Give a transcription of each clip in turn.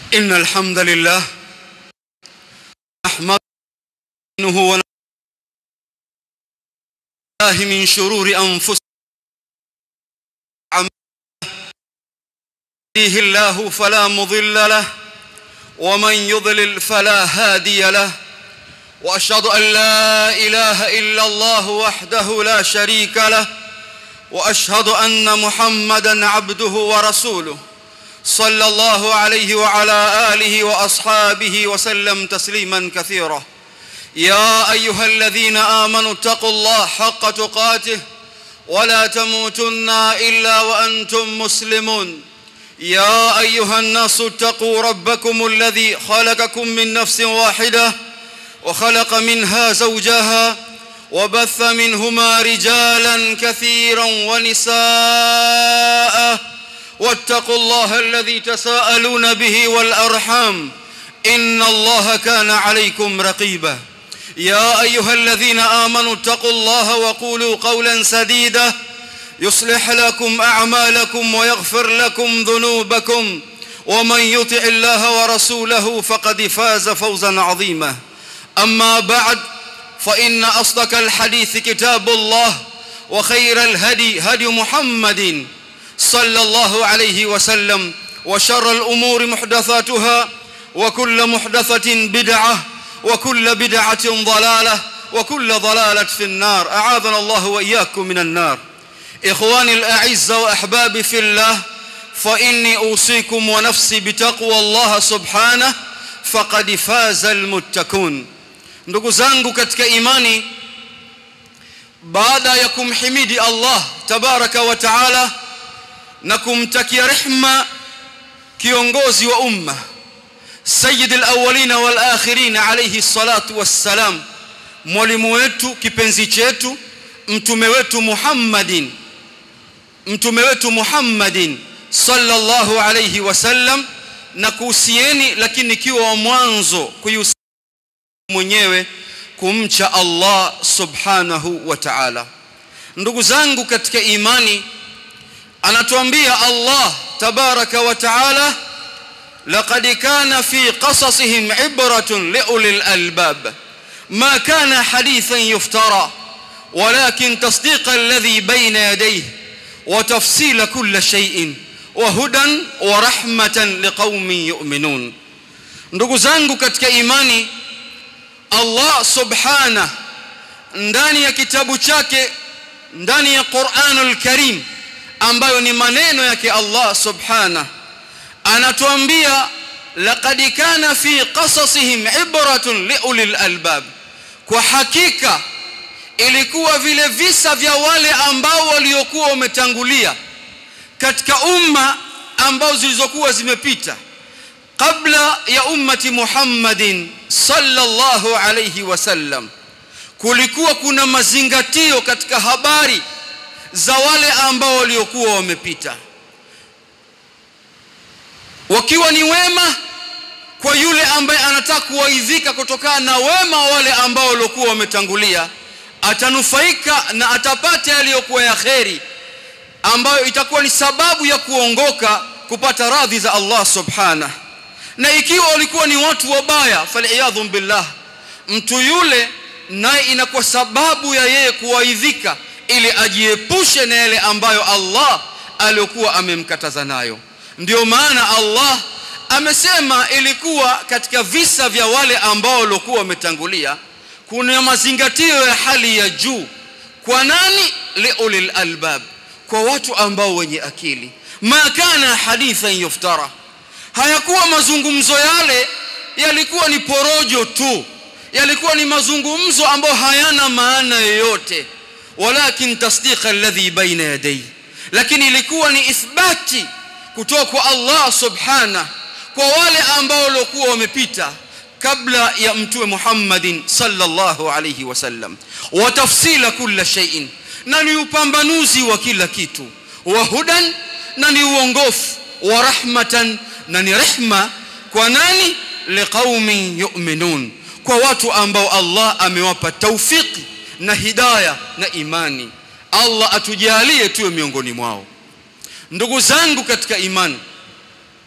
إن الحمد لله نحمده ونعوذ بالله من شرور أنفسنا يهديه الله فلا مضل له ومن يضلل فلا هادي له واشهد ان لا اله الا الله وحده لا شريك له واشهد ان محمدا عبده ورسوله صلى الله عليه وعلى اله واصحابه وسلم تسليما كثيرا يا ايها الذين امنوا اتقوا الله حق تقاته ولا تموتن الا وانتم مسلمون يا ايها الناس اتقوا ربكم الذي خلقكم من نفس واحده وخلق منها زوجها وبث منهما رجالا كثيرا ونساء واتقوا الله الذي تساءلون به والارحام ان الله كان عليكم رقيبا يا ايها الذين امنوا اتقوا الله وقولوا قولا سديدا يصلح لكم اعمالكم ويغفر لكم ذنوبكم ومن يطع الله ورسوله فقد فاز فوزا عظيما اما بعد فان اصدق الحديث كتاب الله وخير الهدي هدي محمد صلى الله عليه وسلم وشر الامور محدثاتها وكل محدثه بدعه وكل بدعه ضلاله وكل ضلاله في النار اعاذنا الله واياكم من النار اخواني الاعزه واحبابي في الله فاني اوصيكم ونفسي بتقوى الله سبحانه فقد فاز المتقون ndugu zangu katika imani baada ya kumhimidi Allah tabaraka wa taala na kumtakia rehma kiongozi wa umma sayyid alawwalin wal akhirin alayhi salatu wassalam mwalimu wetu kipenzi chetu mtume wetu Muhammadin mtume wetu Muhammadin sallallahu alayhi wasallam na kuhusieni lakini kiwa wa mwanzo kuhusieni mwenyewe kumcha Allah subhanahu wa ta'ala ndugu zangu katika imani anatuambia Allah tabaraka wa ta'ala laqad kana fi qasasihim ibratun liulil albab ma kana hadithan yuftara ولكن تصديق الذي بين يديه وتفصيل كل شيء وهدى ورحمة لقوم يؤمنون ndugu zangu katika imani Allah subhana ndani ya kitabu chake ndani ya Qur'anul Karim ambayo ni maneno yake Allah subhana anatuambia laqad kana fi qasasihim ibratun liulil albab kwa hakika ilikuwa vile visa vya wale ambao waliokuwa wametangulia katika umma ambao zilizokuwa zimepita kabla ya ummati Muhammadin sallallahu alayhi wasallam kulikuwa kuna mazingatio katika habari za wale ambao waliokuwa wamepita wakiwa ni wema kwa yule ambaye anataka kuwaidhika kutokana na wema wale ambao waliokuwa wametangulia atanufaika na atapata yaliyokuwa ya kheri ambayo itakuwa ni sababu ya kuongoka kupata radhi za Allah subhanahu na ikiwa walikuwa ni watu wabaya faliyadhu billah mtu yule naye inakuwa sababu ya yeye kuwaidhika ili ajiepushe na yale ambayo Allah aliyokuwa amemkataza nayo ndio maana Allah amesema ilikuwa katika visa vya wale ambao walikuwa wametangulia kuna mazingatio ya hali ya juu kwa nani liulil albab kwa watu ambao wenye akili ma kana hadithan yuftara hayakuwa mazungumzo yale yalikuwa ni porojo tu yalikuwa ni mazungumzo ambayo hayana maana yoyote walakin tasdiqa alladhi baina yadayhi lakini ilikuwa ni ithbati kutoka kwa Allah subhana kwa wale ambao walikuwa wamepita kabla ya mtume Muhammadin sallallahu alayhi wasallam wa tafsila kila shay'in na ni upambanuzi wa kila kitu wa hudan na ni uongofu wa rahmatan na ni rehma kwa nani liqaumin yu'minun kwa watu ambao Allah amewapa taufiki na hidayah na imani Allah atujalie tuwe miongoni mwao ndugu zangu katika imani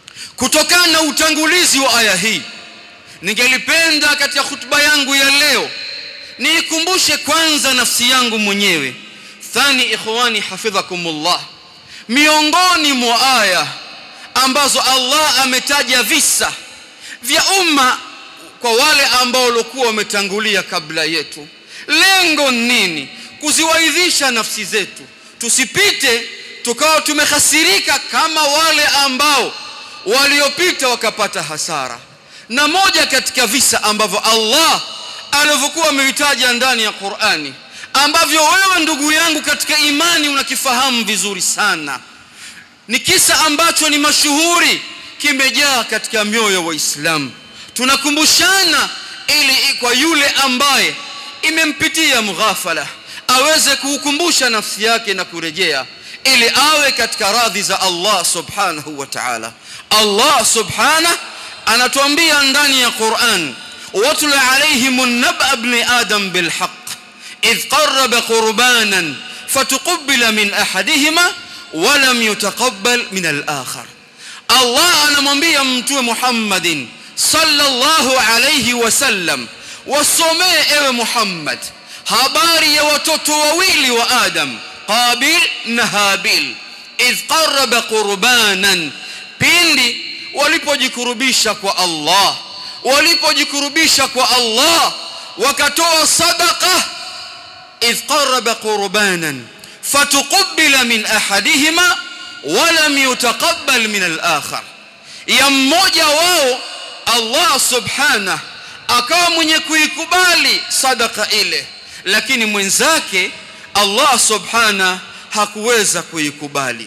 kutokana na utangulizi wa aya hii ningelipenda katika hutuba yangu ya leo niikumbushe kwanza nafsi yangu mwenyewe thani ikhwani hafidhakumullah miongoni mwa aya ambazo Allah ametaja visa vya umma kwa wale ambao walikuwa wametangulia kabla yetu lengo nini kuziwaidhisha nafsi zetu tusipite tukawa tumehasirika kama wale ambao waliopita wakapata hasara na moja katika visa ambavyo Allah alivyokuwa amevitaja ndani ya Qur'ani ambavyo wewe ndugu yangu katika imani unakifahamu vizuri sana ni kisa ambacho ni mashuhuri kimejaa katika mioyo wa Waislamu tunakumbushana ili kwa yule ambaye imempitia mghafala aweze kuukumbusha nafsi yake na kurejea ili awe katika radhi za Allah subhanahu wa ta'ala Allah subhanahu anatuambia ndani ya Qur'an watlu alayhim naba ibn adam bilhaq idh qarraba qurbanan fatuqbila min ahadihima ولم يتقبل من الآخر الله anamwambia mtume Muhammadin sallallahu alayhi wasallam wasomee ewe Muhammad habari ya watoto wawili wa Adam Qabil na Habil idh qarraba qurbanan pindi walipojikurubisha kwa Allah walipojikurubisha kwa Allah wakatoa sadaqa idh qarraba qurbanan فتقبل من احدهما ولم يتقبل من الاخر ya mmoja wao Allah subhana akawa mwenye kuikubali sadaka ile lakini mwenzake Allah subhana hakuweza kuikubali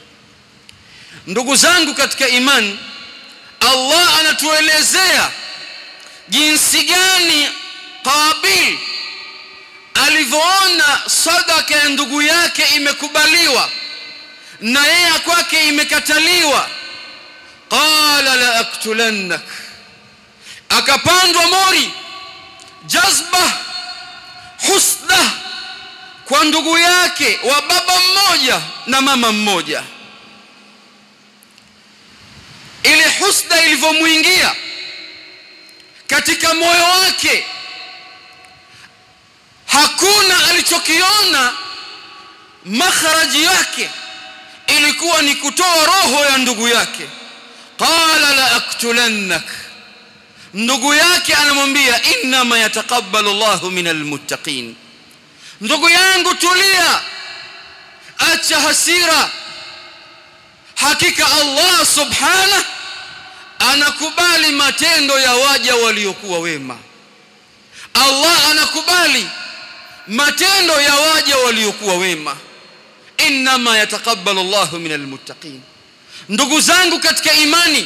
ndugu zangu katika imani Allah anatuelezea jinsi gani Qabil alivyoona sadaka ya ndugu yake imekubaliwa na yeye kwake imekataliwa qala la aktulannak akapandwa mori jazba husda kwa ndugu yake wa baba mmoja na mama mmoja ile husda ilivyomuingia katika moyo wake hakuna alichokiona makharaji yake ilikuwa ni kutoa roho ya ndugu yake qala la aktulannak ndugu yake anamwambia inma yataqabbalu Allahu minal muttaqin ndugu yangu tulia acha hasira hakika Allah subhana anakubali matendo ya waja waliokuwa wema Allah anakubali matendo ya waja waliokuwa wema inma yataqabbalu Allahu minal muttaqin ndugu zangu katika imani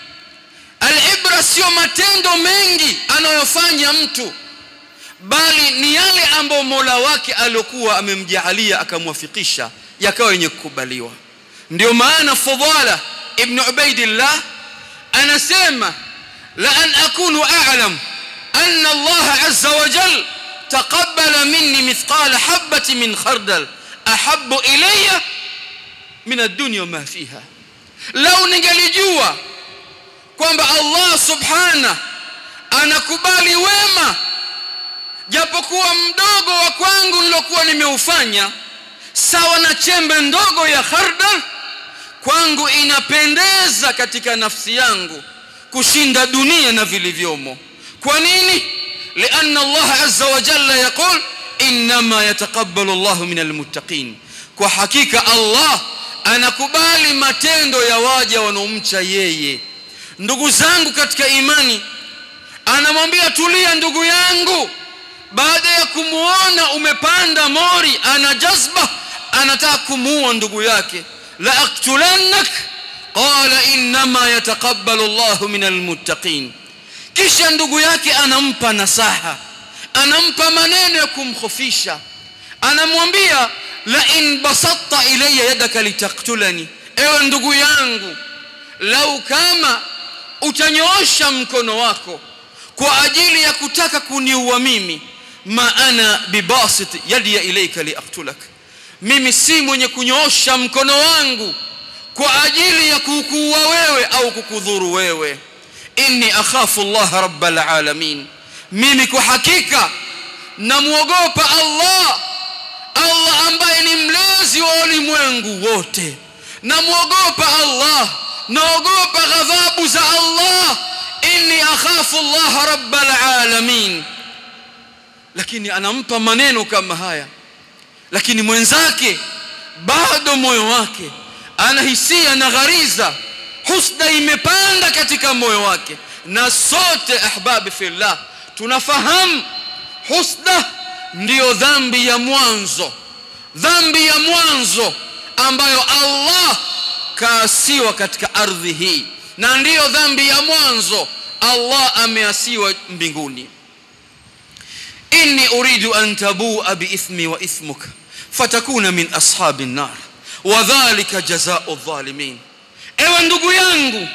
alibra sio matendo mengi anayofanya mtu bali ni yale ambayo Mola wake aliyokuwa amemjaalia akamwafikisha yakawa yenye kukubaliwa ndio maana Fadhala ibn Ubaidillah anasema la an akunu a'lam anna Allah azza wa jalla تقبل مني مثقال حبة من خردل أحب إلي من الدنيا وما فيها لو ningalijua kwamba Allah subhana anakubali wema japokuwa mdogo wa kwangu nilokuwa nimeufanya sawa na chembe ndogo ya khardal kwangu inapendeza katika nafsi yangu kushinda dunia na vilivyomo kwa nini لأن الله عز وجل يقول إنما يتقبل الله من المتقين kwa hakika Allah anakubali matendo ya waja wanaomcha yeye ndugu zangu katika imani anamwambia tulia ndugu yangu baada ya kumuona umepanda mori ana jazba anataka kumuua ndugu yake la aktulannak qala inma yataqabbalu Allahu minal muttaqin kisha ndugu yake anampa nasaha anampa maneno ya kumkhofisha anamwambia la in basatta ilayya yadaka litaktulani ewe ndugu yangu lau kama utanyoosha mkono wako kwa ajili ya kutaka kuniua mimi ma ana bibasit yadi ilayka liaktulak mimi si mwenye kunyoosha mkono wangu kwa ajili ya kukuua wewe au kukudhuru wewe inni akhafu Allah rabbal alamin mimi kwa hakika namuogopa Allah Allah ambaye ni mlezi wa ulimwengu wote namuogopa Allah naogopa ghadhabu za Allah inni akhafu Allah rabbal alamin lakini anampa maneno kama haya lakini mwenzake bado moyo wake anahisia na ghariza husda imepanda katika moyo wake na sote ahbabi fillah tunafahamu husda ndiyo dhambi ya mwanzo dhambi ya mwanzo ambayo Allah kaasiwa katika ardhi hii na ndiyo dhambi ya mwanzo Allah ameasiwa mbinguni inni uridu an tabua biithmi wa ithmuka fatakuna min ashabi nar wa dhalika jazaa'u dhalimin ewe ndugu yangu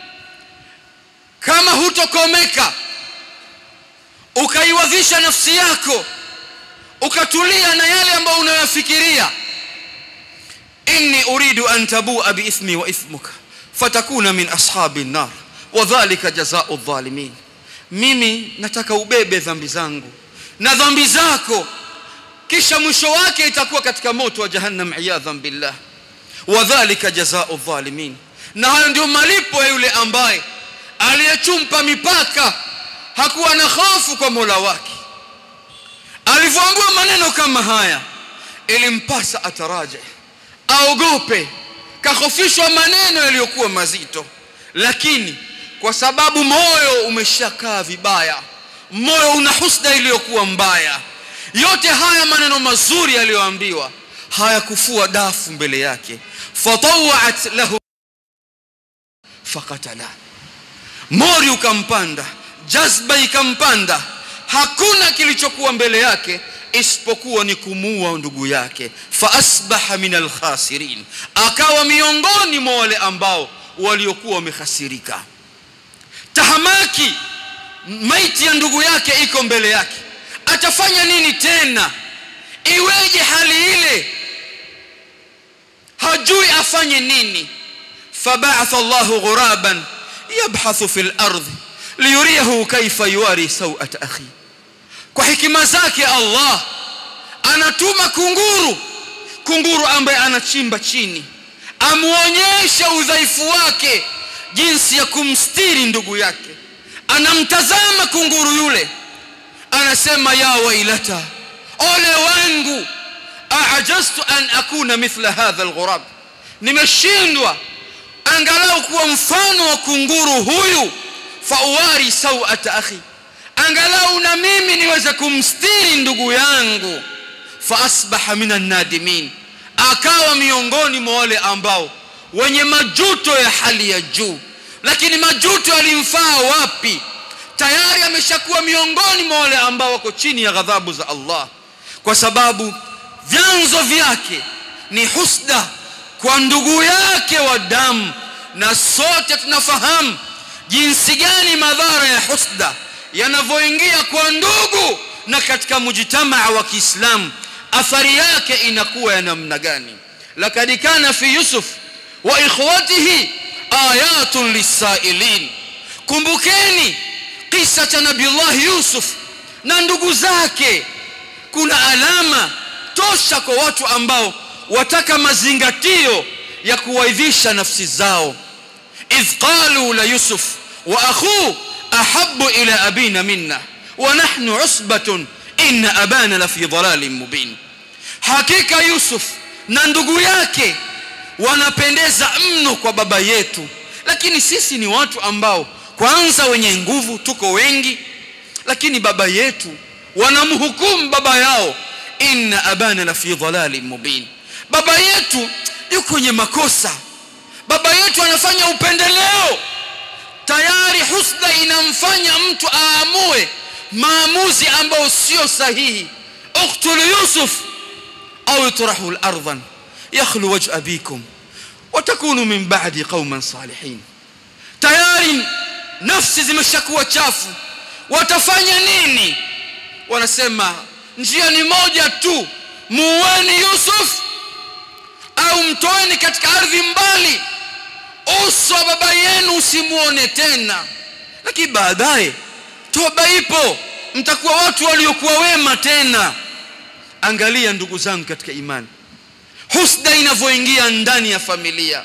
kama hutokomeka ukaiwadhisha nafsi yako ukatulia na yale ambayo unayofikiria inni uridu an tabua biithmi wa ithmuka fatakuna min ashabi nar wa dhalika jazaa'u dhalimin mimi nataka ubebe dhambi zangu na dhambi zako kisha mwisho wake itakuwa katika moto wa jahannam iyadhan billah wa dhalika jazaa'u dhalimin na hayo ndio malipo ya yule ambaye aliyechumpa mipaka hakuwa na hofu kwa Mola wake alivyoambiwa maneno kama haya ilimpasa ataraje aogope kahofishwa maneno yaliyokuwa mazito lakini kwa sababu moyo umeshakaa vibaya moyo una husda iliyokuwa mbaya yote haya maneno mazuri yaliyoambiwa hayakufua dafu mbele yake fatawat lahu fakatala mori ukampanda jazba ikampanda hakuna kilichokuwa mbele yake isipokuwa ni kumuua ndugu yake fa asbaha min alkhasirin akawa miongoni mwa wale ambao waliokuwa wamehasirika tahamaki maiti ya ndugu yake iko mbele yake atafanya nini tena iweje hali ile hajui afanye nini فبعث الله غرابا يبحث في الارض ليريه كيف يواري سوءة اخي kwa hikima zake Allah anatuma kunguru kunguru ambaye anachimba chini amuonyeshe udhaifu wake jinsi ya kumstiri ndugu yake anamtazama kunguru yule anasema ya wailata ole wangu aajaztu an akuna mithla hadha alghurab nimeshindwa angalau kuwa mfano wa kunguru huyu fauwari sawata akhi angalau na mimi niweze kumstiri ndugu yangu fa asbaha minan nadimin akawa miongoni mwa wale ambao wenye majuto ya hali ya juu lakini majuto yalimfaa wapi tayari ameshakuwa miongoni mwa wale ambao wako chini ya ghadhabu za Allah kwa sababu vyanzo vyake ni husda kwa ndugu yake wa damu na sote tunafahamu jinsi gani madhara ya husda yanavyoingia kwa ndugu na katika mujtamaa wa Kiislamu athari yake inakuwa ya namna gani lakad kana fi yusuf wa ikhwatihi ayatun lisailin kumbukeni kisa cha nabiullah yusuf na ndugu zake kuna alama tosha kwa watu ambao wataka mazingatio ya kuwaidhisha nafsi zao idh qalu la yusuf wa akhuhu ahabbu ila abina minna wa nahnu usbatun inna abana la fi dhalalin mubin hakika yusuf na ndugu yake wanapendeza mno kwa baba yetu lakini sisi ni watu ambao kwanza wenye nguvu tuko wengi lakini baba yetu wanamhukumu baba yao inna abana la fi dhalalin mubin baba yetu yuko kwenye makosa baba yetu anafanya upendeleo tayari husda inamfanya mtu aamue maamuzi ambayo sio sahihi uqtulu yusuf au yutrahu al-ardhan yakhlu wajh abikum watakunu min ba'di qauman salihin tayari nafsi zimeshakuwa chafu watafanya nini wanasema njia ni moja tu muweni yusuf au mtoeni katika ardhi mbali uso wa baba yenu usimuone tena lakini baadaye toba ipo mtakuwa watu waliokuwa wema tena angalia ndugu zangu katika imani husda inavyoingia ndani ya familia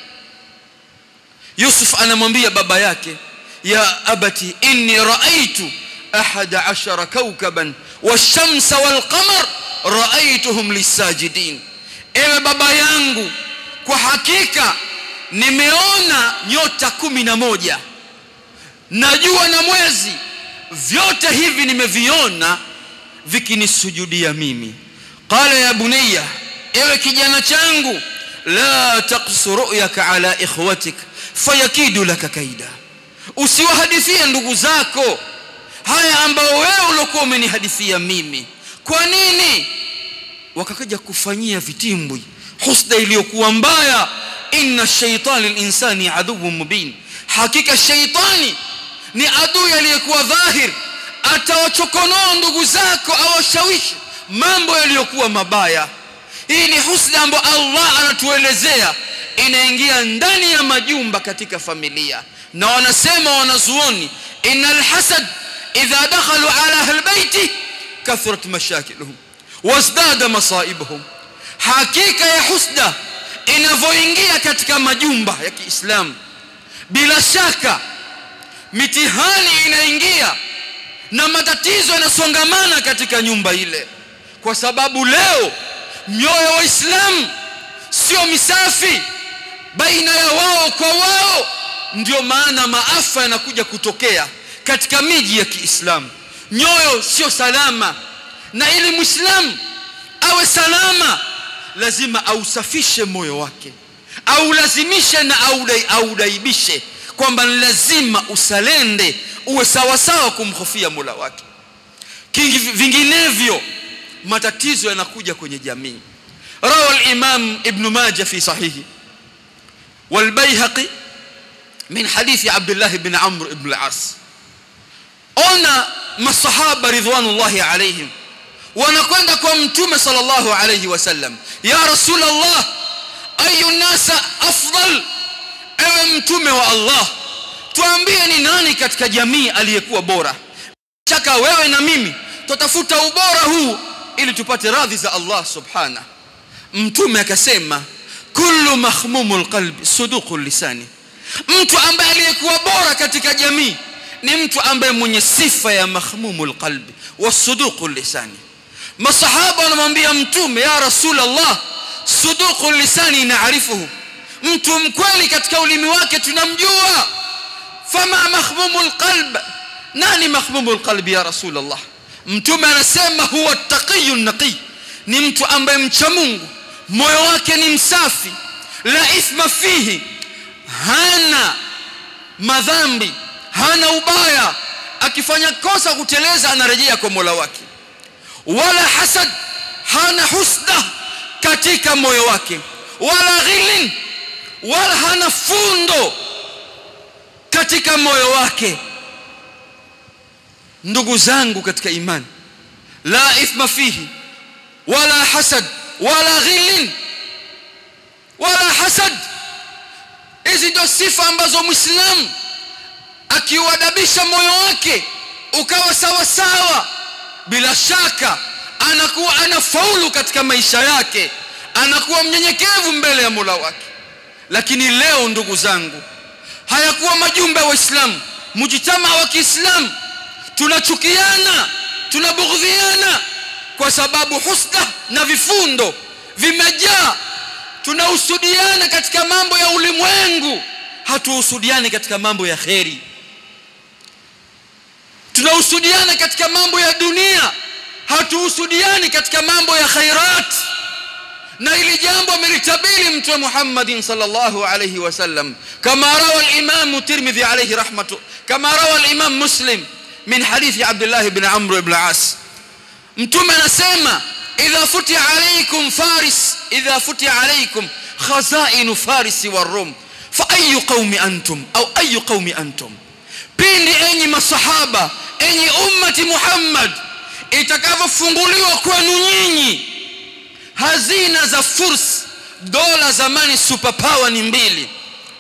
yusuf anamwambia baba yake ya abati inni raaitu ahada ashara kaukaban washamsa walqamar raaituhum lisajidin ewe baba yangu kwa hakika nimeona nyota kumi na moja na jua na mwezi vyote hivi nimeviona vikinisujudia mimi qala ya bunayya ewe kijana changu la taqsu ru'yaka ala ikhwatik fayakidu laka kaida usiwahadithie ndugu zako haya ambao wewe uliokuwa umenihadithia mimi kwa nini wakakuja kufanyia vitimbwi husda iliyokuwa mbaya inna shaitani linsani aduwwun mubin hakika shaitani ni adui aliyekuwa dhahir atawachokonoa ndugu zako awashawishi mambo yaliyokuwa mabaya hii ni husda ambayo Allah anatuelezea inaingia ndani ya majumba katika familia na wanasema wanazuoni innal hasad idha dakhalu ala ahli baiti kathurat mashakiluhum wazdada masaibuhum hakika ya husda inavyoingia katika majumba ya Kiislamu bila shaka mitihani inaingia na matatizo yanasongamana katika nyumba ile kwa sababu leo mioyo wa Waislamu sio misafi baina ya wao kwa wao ndio maana maafa yanakuja kutokea katika miji ya Kiislamu nyoyo sio salama na ili muislamu awe salama lazima ausafishe moyo wake aulazimishe na audai, audaibishe kwamba ni lazima usalende uwe sawasawa kumhofia Mola wake kingi vinginevyo matatizo yanakuja kwenye jamii rawa al-imam ibn majah fi sahihi والبيهقي من حديث عبد الله بن عمرو بن العاص ona masahaba ridwanullahi alaihim wanakwenda kwa mtume sallallahu alayhi wasallam ya rasulullah ayu nasa afdal ewe mtume wa Allah tuambie ni nani katika jamii aliyekuwa bora chaka wewe na mimi tutafuta ubora huu ili tupate radhi za Allah subhana mtume akasema kullu mahmumul qalbi suduqul lisani mtu ambaye aliyekuwa bora katika jamii ni mtu ambaye mwenye sifa ya mahmumul qalbi wasuduqul lisani masahaba wanamwambia mtume ya rasulullah suduqul lisani naarifuhu mtu mkweli katika ulimi wake tunamjua fama mahmumul qalb nani mahmumul qalbi ya rasulullah mtume anasema huwa taqiyun naqi ni mtu ambaye mcha Mungu moyo wake ni msafi la ithma fihi hana madhambi hana ubaya akifanya kosa kuteleza anarejea kwa Mola wake wala hasad hana husda katika moyo wake wala ghilin wala hana fundo katika moyo wake ndugu zangu katika imani la ithma fihi wala hasad wala ghilin wala hasad hizi ndio sifa ambazo muislamu akiuadabisha moyo wake ukawa sawa sawa bila shaka anakuwa anafaulu katika maisha yake anakuwa mnyenyekevu mbele ya Mola wake lakini leo ndugu zangu hayakuwa majumba ya waislamu mujitama wa Kiislamu tunachukiana tunabughudhiana kwa sababu husda na vifundo vimejaa tunahusudiana katika mambo ya ulimwengu hatuhusudiani katika mambo ya kheri tunahusudiana katika mambo ya dunia hatuhusudiani katika mambo ya khairat na ili jambo amelitabiri mtume Muhammadin sallallahu alayhi wasallam kama rawa al-Imam Tirmidhi alayhi rahmatu kama rawa al-Imam Muslim min hadithi Abdullah ibn Amr ibn As mtume anasema idha futi alaykum faris idha futi alaykum khazain faris wa rum fa ayu qaumi antum au ayu qaumi antum pindi enyi masahaba enyi ummati Muhammad itakavyofunguliwa kwenu nyinyi hazina za furs dola zamani superpower ni mbili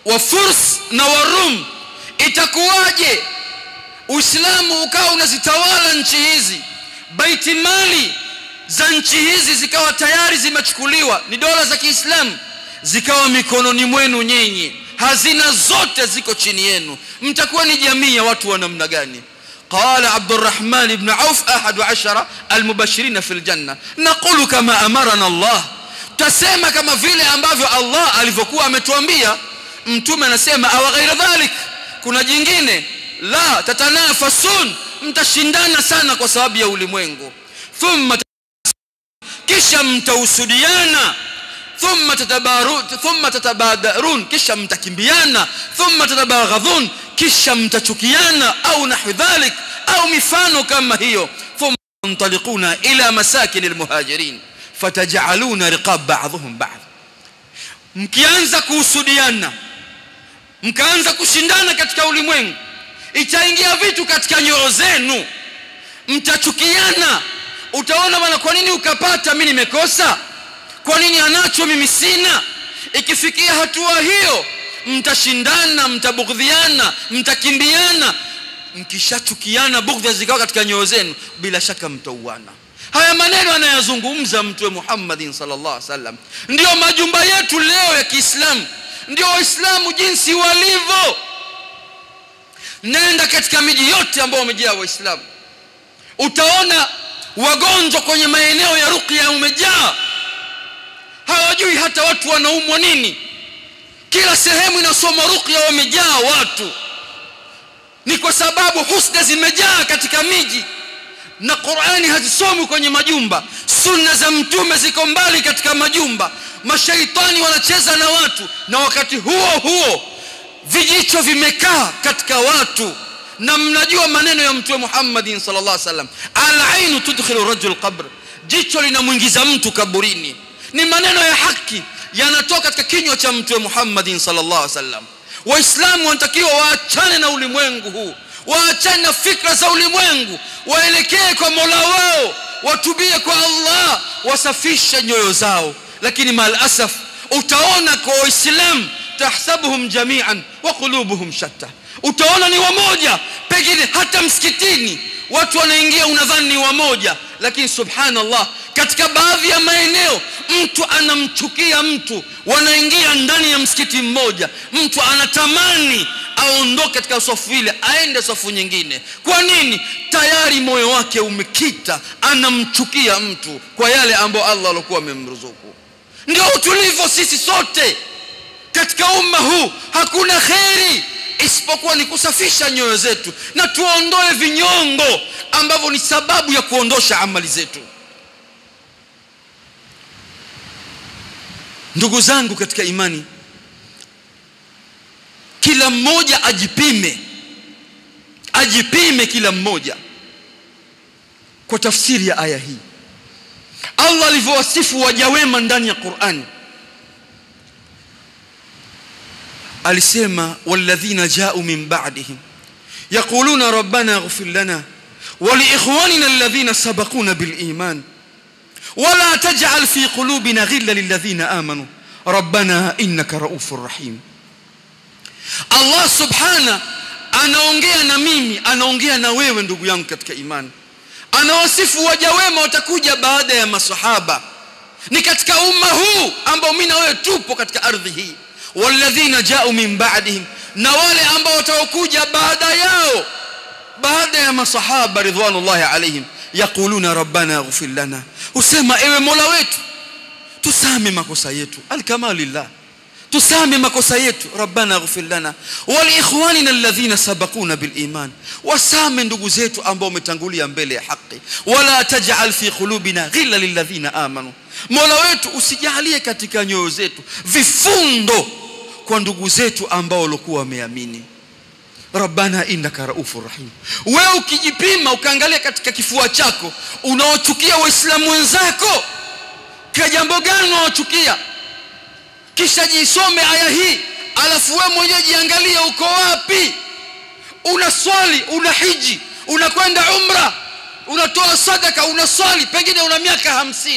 wa Furs na Warum itakuwaje Uislamu ukawa unazitawala nchi hizi baiti mali za nchi hizi zikawa tayari zimechukuliwa ni dola za Kiislamu zikawa mikononi mwenu nyinyi hazina zote ziko chini yenu mtakuwa ni jamii ya watu wa namna gani قال عبد الرحمن بن عوف أحد عشر المبشرين في الجنة نقول كما أمرنا الله تسمى كما vile ambavyo Allah alivyokuwa ametuambia mtume anasema aw ghaira dhalik kuna jingine la tatanafasun mtashindana sana kwa sababu ya ulimwengu thumma kisha mtausudiana thumma tatabaru thumma tatabadarun kisha mtakimbiana thumma tatabaghadhun kisha mtachukiana au nahwi dhalik au mifano kama hiyo thumma tantaliquna ila masakin almuhajirin fatajaluna riqab ba'dhum ba'd mkianza kuhusudiana mkaanza kushindana katika ulimwengu itaingia vitu katika nyoyo zenu mtachukiana utaona bwana kwa nini ukapata mimi nimekosa kwa nini anacho mimi sina ikifikia hatua hiyo mtashindana mtabughdhiana mtakimbiana mkishachukiana bughdha zikawa katika nyoyo zenu bila shaka mtauana haya maneno anayazungumza mtume Muhammadin sallallahu alaihi wasallam ndio majumba yetu leo ya Kiislamu ndio waislamu jinsi walivyo nenda katika miji yote ambayo wamejaa waislamu utaona wagonjwa kwenye maeneo ya ruqya umejaa hawajui hata watu wanaumwa nini kila sehemu inasoma ruqya wamejaa watu ni kwa sababu husda zimejaa katika miji na Qur'ani hazisomwi kwenye majumba sunna za mtume ziko mbali katika majumba mashaitani wanacheza na watu na wakati huo huo vijicho vimekaa katika watu na mnajua maneno ya mtume Muhammad sallallahu alaihi wasallam al-ainu tudkhilu rajul qabr jicho linamwingiza mtu kaburini ni maneno ya haki yanatoka katika kinywa cha mtume Muhammad sallallahu alaihi wasallam waislamu wanatakiwa waachane na ulimwengu huu waachane na fikra za ulimwengu waelekee kwa Mola wao watubie kwa Allah wasafishe nyoyo zao lakini mal asaf utaona kwa waislamu tahsabuhum jami'an wa qulubuhum shatta utaona ni wamoja pengine hata msikitini watu wanaingia unadhani ni wamoja lakini subhanallah katika baadhi ya maeneo mtu anamchukia mtu wanaingia ndani ya msikiti mmoja mtu anatamani aondoke katika safu ile aende safu nyingine kwa nini tayari moyo wake umekita anamchukia mtu kwa yale ambayo Allah alikuwa amemruzuku ndio tulivyo sisi sote katika umma huu hakuna kheri isipokuwa ni kusafisha nyoyo zetu na tuondoe vinyongo ambavyo ni sababu ya kuondosha amali zetu ndugu zangu katika imani kila mmoja ajipime ajipime kila mmoja kwa tafsiri ya aya hii Allah alivyowasifu waja wema ndani ya Qur'ani alisema walladhina ja'u min ba'dihim yaquluna rabbana ighfir lana wa li ikhwanina alladhina sabaquna bil iman ولا تجعل في قلوبنا غلا للذين آمنوا ربنا إنك رؤوف رحيم Allah subhana anaongea na mimi anaongea na wewe ndugu yangu katika imani anawasifu waja wema watakuja baada ya masahaba ni katika umma huu ambao mimi na wewe tupo katika ardhi hii walladhina ja'u min ba'dihim na wale ambao watakuja baada yao baada ya masahaba ridwanullahi alaihim yaquluna rabbana ighfir lana usema ewe mola wetu tusame makosa yetu alkamalillah tusame makosa yetu rabbana ighfir lana wal ikhwanina alladhina sabaquna bil iman wasame ndugu zetu ambao umetangulia mbele ya haki wala taj'al fi qulubina ghilla lilladhina amanu mola wetu usijalie katika nyoyo zetu vifundo kwa ndugu zetu ambao walikuwa wameamini rabbana innaka raufur rahim wewe ukijipima ukaangalia katika kifua chako unawachukia waislamu wenzako kwa jambo gani unawachukia kisha jisome aya hii alafu wewe mwenyewe jiangalie uko wapi una swali una hiji unakwenda umra unatoa sadaka unaswali pengine una miaka hamsini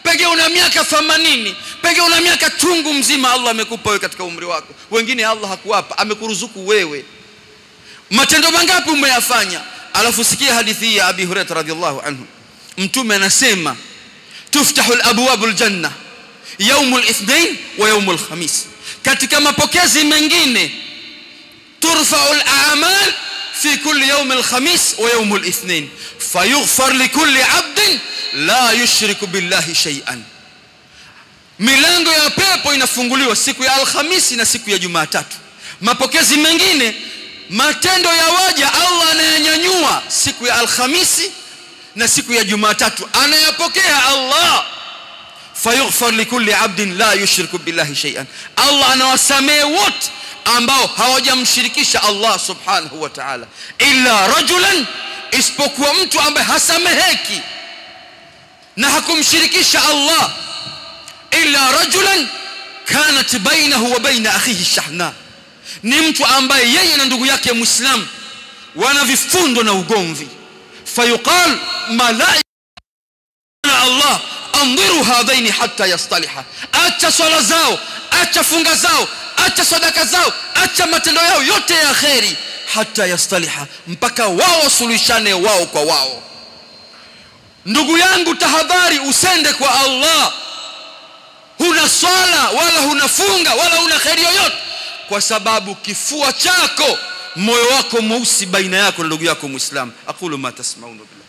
pengine una miaka 80 pengine una miaka chungu mzima Allah amekupa wewe katika umri wako wengine Allah hakuwapa amekuruzuku wewe matendo mangapi umeyafanya alafu sikia hadithi hii ya Abi Hurairah radhiallahu anhu mtume anasema tuftahu al-abwabu al-janna يوم الاثنين ويوم الخميس katika mapokezi mengine turfa'u al-a'mal في كل يوم الخميس ويوم الاثنين فيغفر لكل عبد لا يشرك بالله شيئا milango ya pepo inafunguliwa siku ya alhamisi na siku ya jumatatu mapokezi mengine matendo ya waja allah anayanyanyua siku ya alhamisi na siku ya jumatatu anayapokea allah fayughfar likulli abdin la yushriku billahi shay'an allah anawasamehe wote ambao hawajamshirikisha allah subhanahu wa ta'ala illa rajulan isipokuwa mtu ambaye hasameheki na hakumshirikisha allah illa rajulan kanat bainahu wa baina akhihi shahna ni mtu ambaye yeye na ndugu yake muislam wana vifundo na ugomvi fayuqal malaika Allah andhiru hadhaini hatta yastaliha acha swala zao acha funga zao acha sadaka zao acha matendo yao yote ya kheri hata yastaliha mpaka wao wasuluhishane wao kwa wao ndugu yangu tahadhari usende kwa Allah huna swala wala huna funga wala huna kheri yoyote kwa sababu kifua chako moyo wako mweusi baina yako na ndugu yako muislam aqulu ma tasmauna billah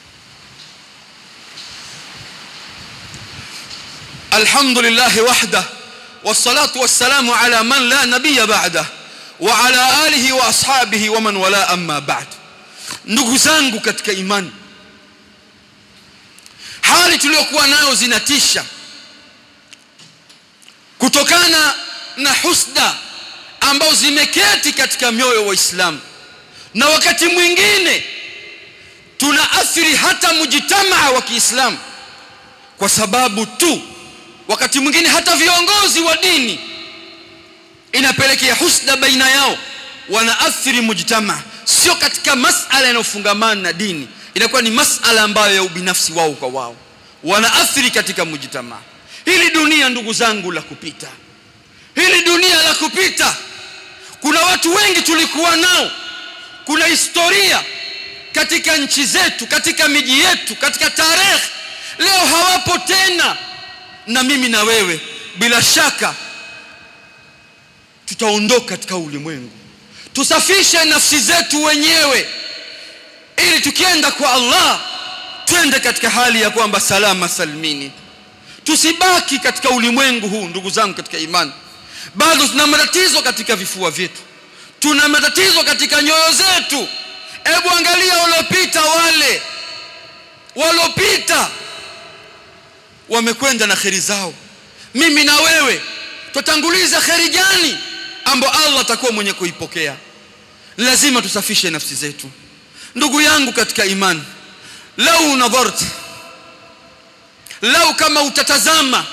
الحمد لله وحده والصلاة والسلام على من لا نبي بعده وعلى آله وأصحابه ومن ولا أما بعد ndugu zangu katika imani hali tuliyokuwa nayo zinatisha kutokana na husda ambao zimeketi katika mioyo wa Islamu na wakati mwingine tunaathiri hata mujitamaa wa Kiislamu kwa sababu tu wakati mwingine hata viongozi wa dini inapelekea husda baina yao wanaathiri mujtama sio katika masala yanayofungamana na dini inakuwa ni masala ambayo ya ubinafsi wao kwa wao wanaathiri katika mujtama hili dunia ndugu zangu la kupita hili dunia la kupita kuna watu wengi tulikuwa nao kuna historia katika nchi zetu katika miji yetu katika tarehe leo hawapo tena na mimi na wewe bila shaka tutaondoka katika ulimwengu tusafishe nafsi zetu wenyewe ili tukienda kwa Allah twende katika hali ya kwamba salama salmini tusibaki katika ulimwengu huu ndugu zangu katika imani bado tuna matatizo katika vifua vyetu tuna matatizo katika nyoyo zetu hebu angalia waliopita wale waliopita wamekwenda na kheri zao mimi na wewe tutanguliza kheri gani ambayo Allah atakuwa mwenye kuipokea lazima tusafishe nafsi zetu ndugu yangu katika imani lau nadhart lau kama utatazama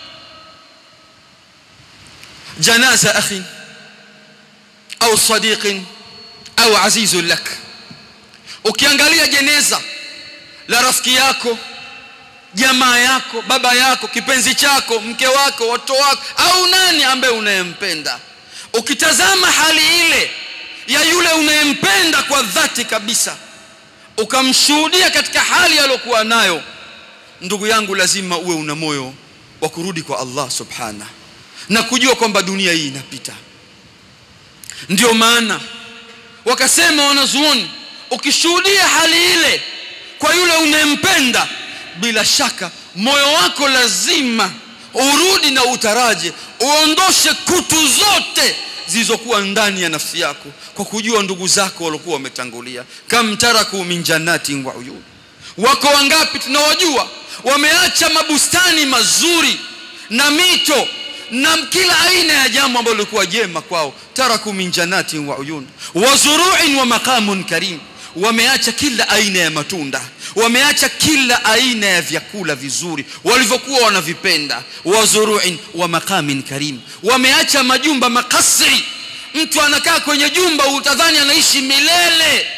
janaza akhi au sadiqin au azizun lak ukiangalia jeneza la rafiki yako jamaa yako baba yako kipenzi chako mke wako watoto wako au nani ambaye unayempenda ukitazama hali ile ya yule unayempenda kwa dhati kabisa ukamshuhudia katika hali aliyokuwa nayo ndugu yangu lazima uwe una moyo wa kurudi kwa Allah subhana na kujua kwamba dunia hii inapita ndio maana wakasema wanazuoni ukishuhudia hali ile kwa yule unayempenda bila shaka moyo wako lazima urudi na utaraje uondoshe kutu zote zilizokuwa ndani ya nafsi yako kwa kujua ndugu zako waliokuwa wametangulia kam taraku min jannatin wa uyun wako wangapi tunawajua wameacha mabustani mazuri na mito na kila aina ya jambo ambalo lilikuwa jema kwao taraku min jannatin wa uyun wa zuru'in wa maqamun karim wameacha kila aina ya matunda wameacha kila aina ya vyakula vizuri walivyokuwa wanavipenda wa zuru'in wa maqamin karim wameacha majumba makasri mtu anakaa kwenye jumba utadhani anaishi milele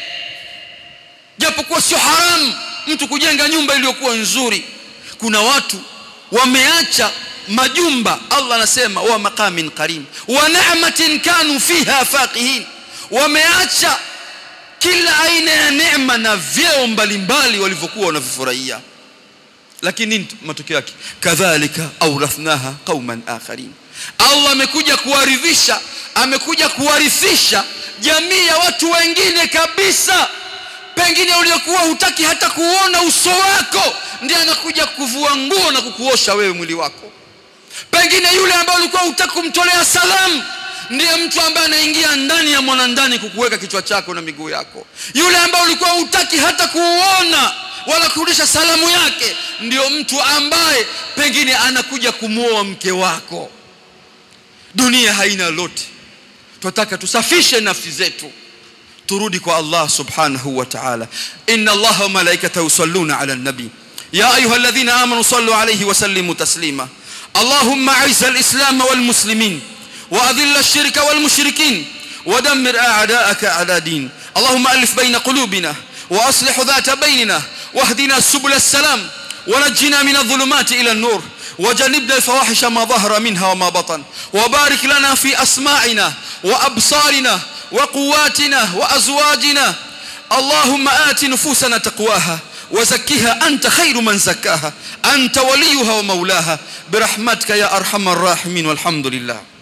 japokuwa sio haramu mtu kujenga nyumba iliyokuwa nzuri kuna watu wameacha majumba Allah anasema wa maqamin karim wa ni'matin kanu fiha faqihin wameacha kila aina ya neema na vyeo mbalimbali walivyokuwa wanavifurahia lakini nini matokeo yake kadhalika aurathnaha qauman akharin Allah amekuja kuwaridhisha amekuja kuwarithisha jamii ya watu wengine kabisa pengine uliokuwa hutaki hata kuona uso wako ndiye anakuja kukuvua nguo na kukuosha wewe mwili wako pengine yule ambaye ulikuwa hutaki kumtolea salamu ndiye mtu ambaye anaingia ndani ya mwanandani kukuweka kichwa chako na miguu yako yule ambaye ulikuwa hutaki hata kuuona wala kurudisha salamu yake ndio mtu ambaye pengine anakuja kumwoa mke wako dunia haina lolote tunataka tusafishe nafsi zetu turudi kwa Allah subhanahu wa ta'ala inna Allah wa malaikatahu yusalluna ala nabi ya ayyuhalladhina amanu sallu alayhi wa sallimu taslima اللهم اعز الاسلام والمسلمين واذل الشرك والمشركين ودمر اعداءك اعداء دين اللهم الف بين قلوبنا واصلح ذات بيننا واهدنا سبل السلام ونجنا من الظلمات الى النور وجنبنا الفواحش ما ظهر منها وما بطن وبارك لنا في اسماعنا وابصارنا وقواتنا وازواجنا اللهم ات نفوسنا تقواها وزكها انت خير من زكاها انت وليها ومولاها برحمتك يا ارحم الراحمين والحمد لله